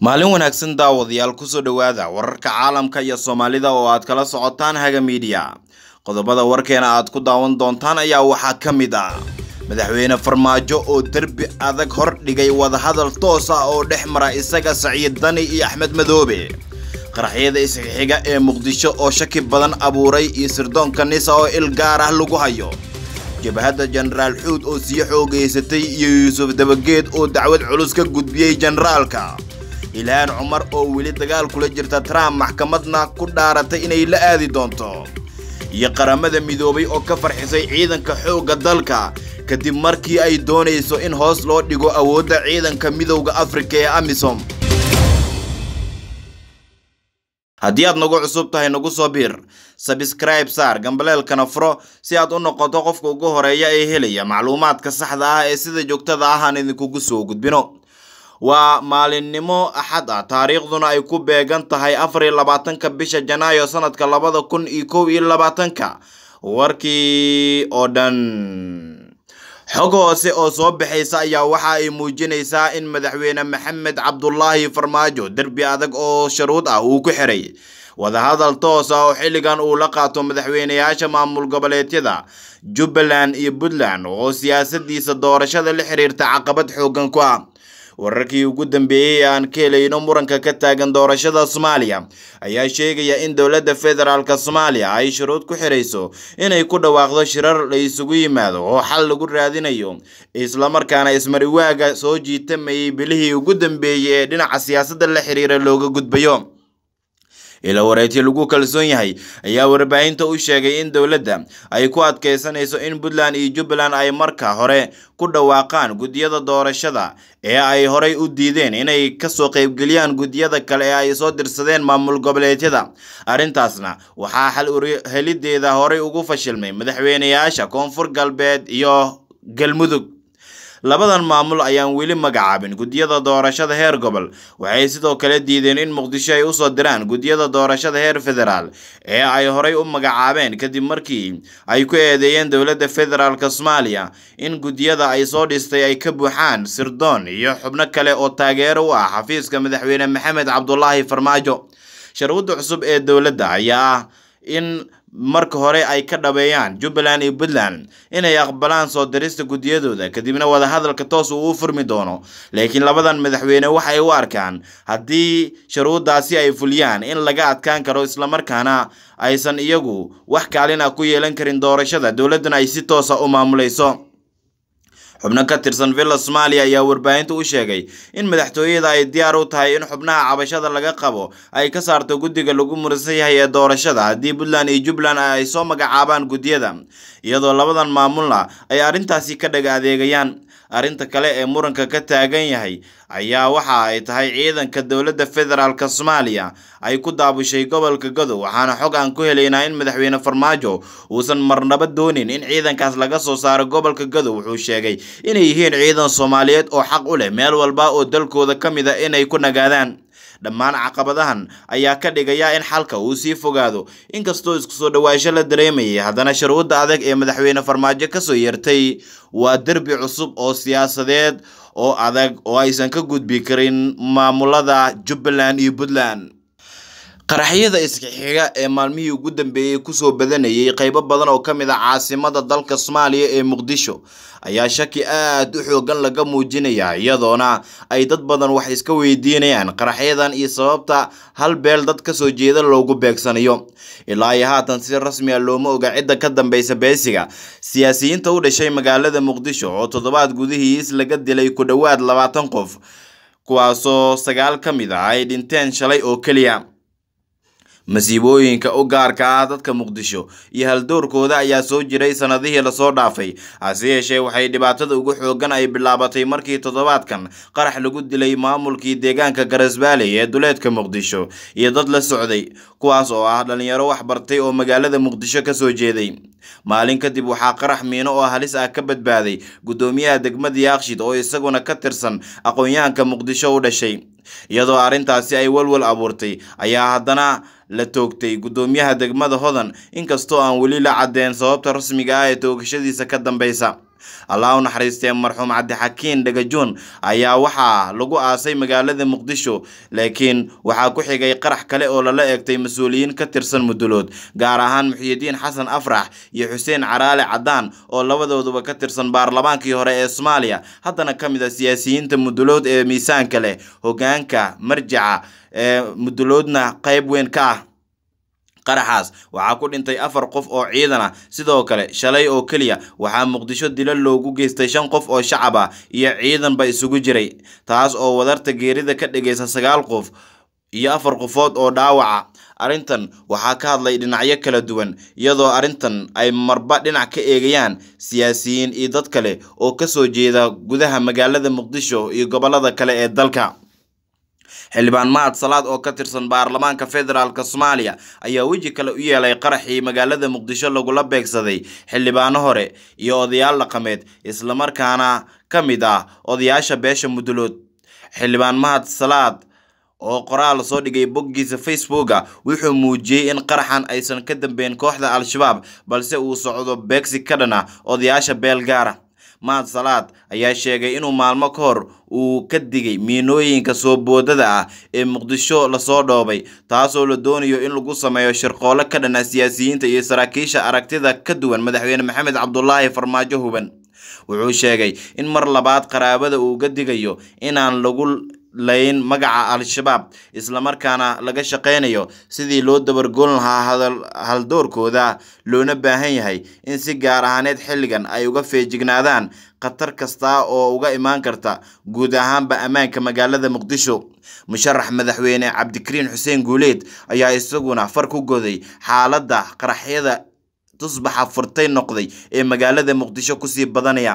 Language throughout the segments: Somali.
maalin wanaagsan daawadayaal kusoo dhowaada wararka caalamka iyo soomaalida oo aad kala socotaan haga miidiya qodobada warkeena aad ku daawan doontaan ayaa waxaa ka mid ah madaxweyne farmaajo oo derbi adag hor dhigay wadahadal toos ah oo dhex mara isaga saciid dani iyo axmed madoobe qaraxyada isxixiga ee muqdisho oo shaki badan abuuray iyo sirdoonka nisa oo il gaar ah lagu hayo jabhadda jenaraal xuud oo sii xoogaysatay iyo yuusuf dabageed oo dacwad culus ka gudbiyey jenaraalka ilhaan cumar oo weli dagaal kula jirta trump maxkamadna ku dhaaratay inay la aadi doonto iyo qaramada midoobay oo ka farxisay ciidanka xoogga dalka kadib markii ay doonayso in hoos loo dhigo awoodda ciidanka midowda afrika ee amisom haddii aad nagu cusub tahay nagu soo biir sabscribe saar gambaleelkana furo si aad u noqoto qofka ugu horeeya ee helaya macluumaadka saxda ah ee sida joogtada ah aan idinkugu soo gudbino waa maalinimo axad ah taariikhduna ay ku beegan tahay afar iyo labaatanka bisha janaayo sanadka labada kun iyo kow iyo labaatanka warkii oo dhan xog hoose oo soo baxaysa ayaa waxa ay muujinaysaa in madaxweyne maxamed cabdulaahi farmaajo derbi adag oo sharuud ah uu ku xiray wadahadal toos ah oo xilligan uu la qaato madaxweyneyaasha maamul goboleedyada jubbaland iyo puntland oo siyaasadiisa doorashada la xiriirta caqabad xoogan ku ah wararkii ugu dambeeyey ee aan ka helayno muranka ka taagan doorashada soomaaliya ayaa sheegaya in dowladda federaalk soomaaliya ay shuruud ku xirayso inay ku dhawaaqdo shirar la isugu yimaado oo xal lagu raadinayo islamarkaana ismariwaaga soo jiitamayay bilihii ugu dambeeyey ee dhinaca siyaasadda la xiriira looga gudbayo ila wareyti lagu kalsoon yahay ayaa warbaahinta u sheegay in dowladda ay ku adkeysanayso in puntland iyo jubbaland ay marka hore ku dhawaaqaan guddiyada doorashada ee ay horey u diideen inay kasoo qeybgeliyaan guddiyada kale ee ay soo dirsadeen maamul goboleedyada arrintaasna waxaa xal helideeda horey ugu fashilmay madaxweyneyaasha koonfur galbeed iyo galmudug labadan maamul ayaan weli magacaabin guddiyada doorashada heer gobol waxay sidoo kale diideen in muqdisho ay usoo diraan guddiyada doorashada heer federaal ee ay horey u magacaabeen kadib markii ay ku eedeeyeen dowladda federaalk soomaaliya in guddiyada ay soo dhistay ay ka buuxaan sirdoon iyo xubno kale oo taageero u ah xafiiska madaxweyne maxamed cabdulaahi farmaajo sharwadda cusub ee dowladda ayaa ah in marka hore ay ka dhabeeyaan jubbaland iyo puntland inay aqbalaan soo dirista guddiyadooda kadibna wadahadalka toos uu u furmi doono laakiin labadan madaxweyne waxay u arkaan haddii shuruuddaasi ay fuliyaan in laga adkaan karo islamarkaana aysan iyagu wax kaalin ah ku yeelan karin doorashada dowladduna ay si toosa u maamulayso xubno ka tirsan villa soomaaliya ayaa warbaahinta u sheegay in madaxtooyada ay diyaar u tahay in xubnaha cabashada laga qabo ay ka saarto guddiga lagu murisan yahay ee doorashada haddii puntland iyo jubbaland ay soo magacaabaan guddiyada iyadoo labadan maamulna ay arrintaasi ka dhaga adeegayaan arrinta kale ee muranka ka taagan yahay ayaa waxa ay tahay ciidanka dowladda federaalk soomaaliya ay ku daabushay gobolka gadow waxaana xog aan ku helaynaa in madaxweyne farmaajo uusan marnaba doonin in ciidankaas laga soo saaro gobolka gadow wuxuu sheegay inay yihiin ciidan soomaaliyeed oo xaq u leh meel walba oo dalkooda ka mid a inay ku nagaadaan dhammaan caqabadahan ayaa ka dhigaya in xalka uu sii fogaado inkastoo isku soo dhawaasho la dareemayay haddana shuruudda adag ee madaxweyne farmaajo kasoo yeertay waa derbi cusub oo siyaasadeed oo adag oo aysan ka gudbi karin maamulada jubbaland iyo puntland qaraxyada iskixiga ee maalmihii ugu dambeeyey kusoo badanayay qeybo badan oo ka mid ah caasimada dalka soomaaliya ee muqdisho ayaa shaki aad u xoogan laga muujinaya iyadoona ay dad badan wax iska weydiinayaan qaraxyadan iyo sababta hal beel dad kasoo jeeda loogu beegsanayo ilaa iyo haatan si rasmi a looma oga cidda ka dambeysa beesiga siyaasiyiinta u dhashay magaalada muqdisho oo toddobaad gudihiis laga dilay ku dhowaad labaatan qof kuwaasoo sagaal ka mid ah ay dhinteen shalay oo keliya masiibooyinka u gaarka ah dadka muqdisho iyo haldoorkooda ayaa soo jiray sanadihii lasoo dhaafay hase yeeshee waxay dhibaatada ugu xoogan ay bilaabatay markii toddobaadkan qarax lagu dilay maamulkii deegaanka garasbaaley ee duleedka muqdisho iyo dad la socday kuwaas oo ah dhalinyaro wax bartay oo magaalada muqdisho kasoo jeeday maalin kadib waxaa qarax miino oo halis ah ka badbaaday guddoomiyaha degmada yaakshid oo isaguna ka tirsan aqoon-yahanka muqdisho u dhashay iyadoo arrintaasi ay walwal abuurtay ayaa haddana la toogtay guddoomiyaha degmada hodan inkastoo aan weli la caddeen sababta rasmiga ah ee toogashadiisa ka dambeysa allah u naxariistee marxuum cabdixakiin dhagajoon ayaa waxaa lagu aasay magaalada muqdisho laakiin waxaa ku xigay qarax kale oo lala eegtay mas-uuliyiin ka tirsan mudulood gaar ahaan muxiyidiin xasan afrax iyo xuseen caraale cadaan oo labadooduba ka tirsan baarlamaankii hore ee soomaaliya haddana ka mid a siyaasiyiinta mudulood ee miisaanka leh hogaanka marjaca ee muduloodna qayb weyn ka ah qaraxaas waxaa ku dhintay afar qof oo ciidan ah sidoo kale shalay oo keliya waxaa muqdisho dilo loogu geystay shan qof oo shacab ah iyo ciidanba isugu jiray taas oo wadarta geerida ka dhigaysa sagaal qof iyo afar qofood oo dhaawaca arrintan waxaa ka hadlay dhinacyo kala duwan iyadoo arrintan ay marba dhinac ka eegayaan siyaasiyiin iyo dad kale oo kasoo jeeda gudaha magaalada muqdisho iyo gobolada kale ee dalka xildhibaan mahad salaad oo ka tirsan baarlamaanka federaalk soomaaliya ayaa weji kale u yeelay qaraxii magaalada muqdisho lagula beegsaday xildhibaano hore iyo odayaal dhaqameed islamarkaana ka mid ah odayaasha beesha mudulood xildhibaan mahad salaad oo qoraal soo dhigay boggiisa facebooka wuxuu muujiyey in qaraxan aysan ka dambeyn kooxda al-shabaab balse uu socdo beegsi ka dhan ah odayaasha beel gaara mahad salaad ayaa sheegay inuu maalmo ka hor uu ka digay miinooyinka soo boodada ah ee muqdisho lasoo dhoobay taasoo la doonayo in lagu sameeyo shirqoolo ka dhan ah siyaasiyiinta iyo saraakiisha aragtida ka duwan madaxweyne maxamed cabdulaahi farmaajo huban wuxuu sheegay in mar labaad qaraabada uu ga digayo inaan lagu layn magaca al-shabaab islamarkaana laga shaqaynayo sidii loo dabargoon lahaa haldoorkooda loona baahan yahay in si gaar ahaaneed xilligan ay uga feejignaadaan khatar kasta oo uga imaan karta guud ahaanba ammaanka magaalada muqdisho musharax madaxweyne cabdikariin xuseen guuleed ayaa isaguna far ku goday xaaladda qaraxyada tusbaxa furtay noqday ee magaalada muqdisho kusii badanaya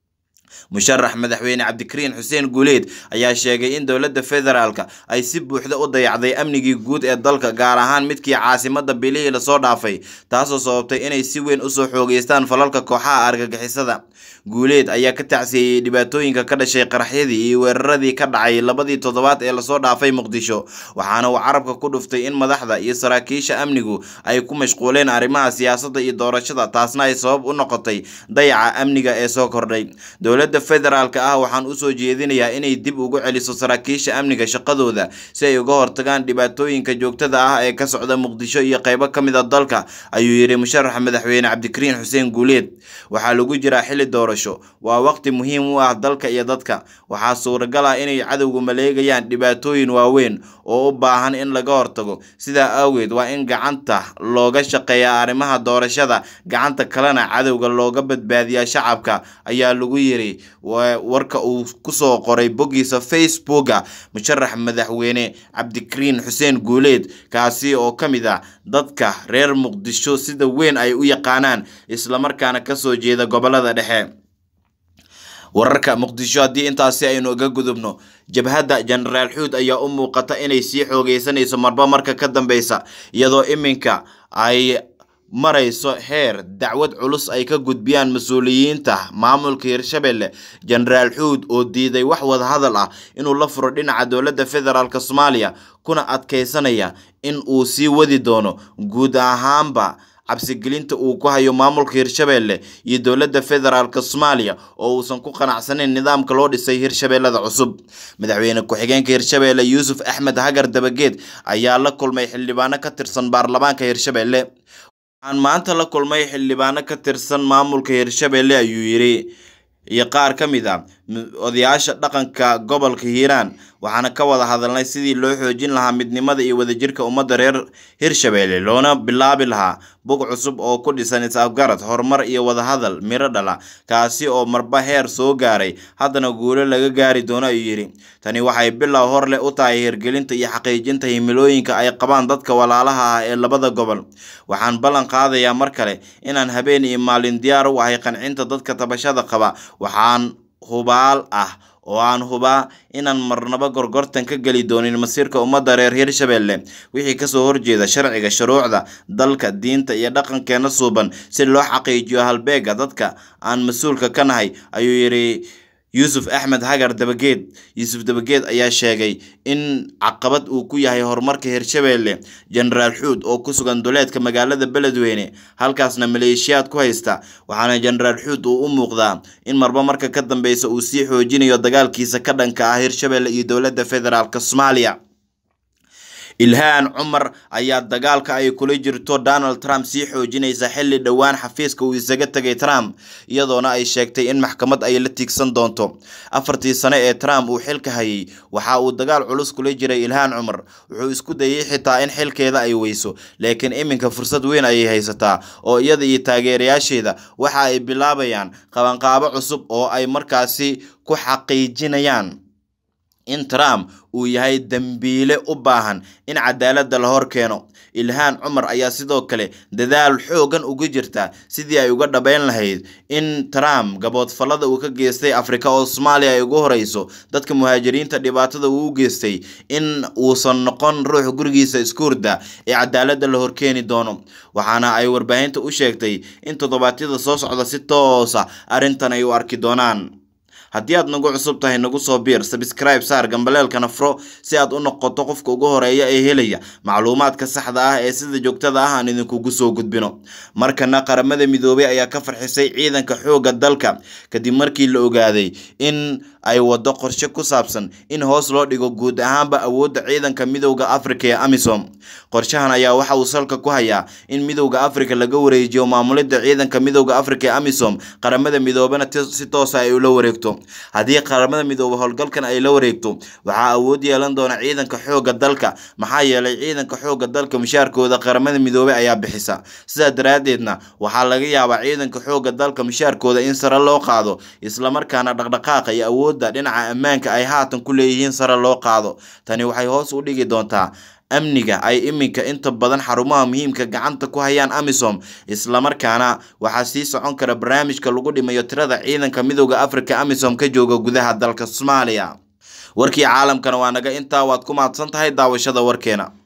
musharax madaxweyne cabdikariin xuseen guuleed ayaa sheegay in dowladda federaalka ay si buuxda u dayacday amnigii guud ee dalka gaar ahaan midkii caasimada bilihii lasoo dhaafay taasoo sababtay inay si weyn usoo xoogeystaan falalka kooxaha argagixisada guuleed ayaa ka tacsiiyey dhibaatooyinka ka dhashay qaraxyadii iyo weeraradii ka dhacay labadii toddobaad ee lasoo dhaafay muqdisho waxaana uu carabka ku dhuftay in madaxda iyo saraakiisha amnigu ay ku mashquuleen arrimaha siyaasadda iyo doorashada taasna ay sabab u noqotay dayaca amniga ee soo kordhay dowladda federaalka ah waxaan usoo jeedinayaa inay dib ugu celiso saraakiisha amniga shaqadooda si ay uga hortagaan dhibaatooyinka joogtada ah ee ka socda muqdisho iyo qaybo ka mid a dalka ayuu yidhi musharaxa madaxweyne cabdikariin xuseen guuleed waxaa lagu jiraa xilli doorasho waa waqti muhiim u ah dalka iyo dadka waxaa suuragal ah inay cadowgu maleegayaan dhibaatooyin waaweyn oo u baahan in laga hortago sidaa awgeed waa in gacanta looga shaqeeyaa arrimaha doorashada gacanta kalena cadowga looga badbaadiyaa shacabka ayaa lagu yiri warka uu kusoo qoray boggiisa facebooka musharax madaxweyne cabdikariin xuseen guuleed kaasi oo ka mid ah dadka reer muqdisho sida weyn ay u yaqaanaan islamarkaana kasoo jeeda gobolada dhexe wararka muqdisho haddii intaasi aynu iga gudubno jabhadda jenaraal xuud ayaa u muuqata inay sii xoogeysanayso marba marka ka dambeysa iyadoo iminka ay marayso heer dacwad culus ay ka gudbiyaan mas-uuliyiinta maamulka hirshabelle jenaraal xuud oo diiday wax wadahadal ah inuu la furo dhinaca dowladda federaalk soomaaliya kuna adkeysanaya in uu sii wadi doono guud ahaanba cabsigelinta uu ku hayo maamulka hirshabelle iyo dowladda federaalk soomaaliya oo uusan ku qanacsanayn nidaamka loo dhisay hirshabellada cusub madaxweyne ku-xigeenka hirshabelle yuusuf axmed hagar dabageed ayaa la kulmay xildhibaano ka tirsan baarlamaanka hirshabelle waxaan maanta la kulmay xildhibaano ka tirsan maamulka hirshabelle ayuu yidhi iyo qaar ka mid a odayaasha dhaqanka gobolka hiiraan waxaana ka wada hadalnay sidii loo xoojin lahaa midnimada iyo wadajirka ummadda reer hirshabelle loona bilaabi lahaa bog cusub oo ku dhisan is-afgarad horumar iyo wadahadal miro dhala kaasi oo marba heer soo gaaray haddana guulo laga gaari doono ayuu yidhi tani waxay bilow hor leh u tahay hirgelinta iyo xaqiijinta himilooyinka ay qabaan dadka walaalaha ah ee labada gobol waxaan ballan qaadayaa mar kale inaan habeen iyo maalin diyaar u ahay qancinta dadka tabashada qaba waxaan hubaal ah oo aan hubaa inaan marnaba gorgortan ka geli doonin masiirka ummadda reer hirshabelle wixii kasoo horjeeda sharciga shuruucda dalka diinta iyo dhaqankeena suuban si loo xaqiijiyo halbeega dadka aan mas-uulka ka nahay ayuu yidhi yuusuf axmed hagar dabageed yuusuf dabageed ayaa sheegay in caqabad uu ku yahay horumarka hirshabeelle jenaraal xuud oo ku sugan duleedka magaalada beledweyne halkaasna maleeshiyaad ku haysta waxaana jenaraal xuud uu u muuqdaa in marba marka ka dambeysa uu sii xoojinayo dagaalkiisa ka dhanka ah hirshabeelle iyo dowladda federaalk soomaaliya ilhaan cumar ayaa dagaalka ay kula jirto donald trump sii xoojinaysa xilli dhowaan xafiiska uu isaga tegay trump iyadoona ay sheegtay in maxkamad ay la tiigsan doonto afartii sane ee trump uu xilka hayay waxa uu dagaal culus kula jiray ilhaan cumar wuxuu isku dayay xitaa in xilkeeda ay weyso laakiin iminka fursad weyn ayay haysataa oo iyada iyo taageerayaasheeda waxa ay bilaabayaan qabanqaabo cusub oo ay markaasi ku xaqiijinayaan in trump uu yahay dembiile u baahan in cadaaladda la hor keeno ilhaan cumar ayaa sidoo kale dadaal xoogan uga jirta sidii ay uga dhabeyn lahayd in trump gaboodfallada uu ka geystay afrika oo soomaaliya ay ugu horeyso dadka muhaajiriinta dhibaatada uu u geystay in uusan noqon ruux gurigiisa isku hurda ee cadaaladda la horkeeni doono waxaana ay warbaahinta u sheegtay in toddobaadyada soo socda si toosa arrintan ay u arki doonaan haddii aad nagu cusub tahay nagu soo biir sabscribe saar gambaleelkana furo si aad u noqoto qofka ugu horeeya ee helaya macluumaadka saxda ah ee sida joogtada ah aan idinkugu soo gudbino markana qaramada midoobay ayaa ka farxisay ciidanka xoogga dalka kadib markii la ogaaday in ay wado qorshe ku saabsan in hoos loo dhigo guud ahaanba awoodda ciidanka midowda afrika ee amisom qorshahan ayaa waxa uu salka ku hayaa in midowda afrika laga wareejiyo maamulidda ciidanka midowda afrika ee amisom qaramada midoobana si toosa ay ula wareegto haddii qaramada midoobe howlgalkan ay la wareegto waxaa awood yeelan doona ciidanka xoogga dalka maxaa yeelay ciidanka xoogga dalka mushaarkooda qaramada midoobe ayaa bixisa sidaa daraaddeedna waxaa laga yaabaa ciidanka xoogga dalka mushaarkooda in sare loo qaado islamarkaana dhaqdhaqaaqa iyo awoodda dhinaca ammaanka ay haatan ku leeyihiin sare loo qaado tani waxay hoos u dhigi doontaa amniga ay iminka inta badan xarumaha muhiimka gacanta ku hayaan amisom islamarkaana waxaa sii socon kara barnaamijka lagu dhimayo tirada ciidanka midowda afrika amisom ka jooga gudaha dalka soomaaliya warkii caalamkana waa naga intaa waad ku mahadsan tahay daawashada warkeena